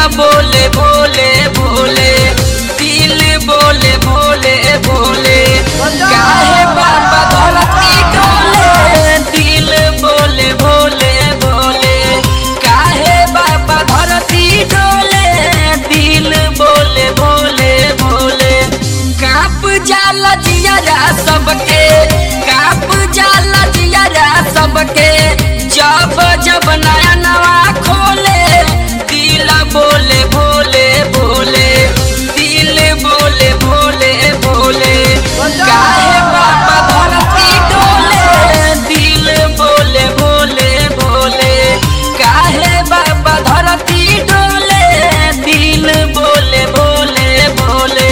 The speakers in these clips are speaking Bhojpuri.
बोले भोले भोले दिल बोले भोले भोले काहे बाबा धरती डोले दिल बोले भोले भोले काहे बाबा धरती डोले दिल बोले भोले भोले काप जाला जिया सबके काप जाला जिया सबके जब जब नया नवा खोले दिल बोले भोले भोले दिल बोले भोले भोले काहे बाबा धरती डोले दिल बोले भोले भोले काहे बाबा धरती डोले दिल बोले भोले भोले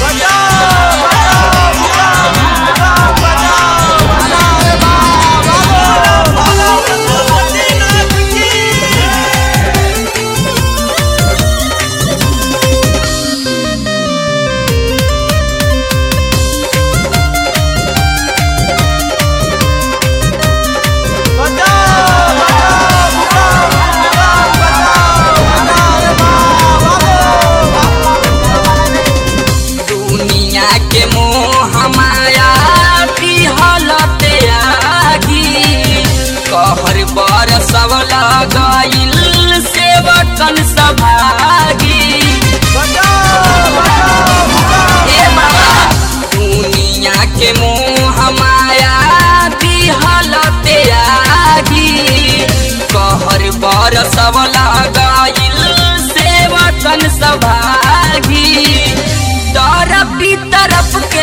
दुनिया के मोह माया की हालत आगी कहर बर सब लगाइल सेवकन सभागी ए बाबा दुनिया के मोह माया की हालत आगी कहर बर सब लगाइल सेवकन सभागी तरफ भी तरफ के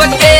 सबके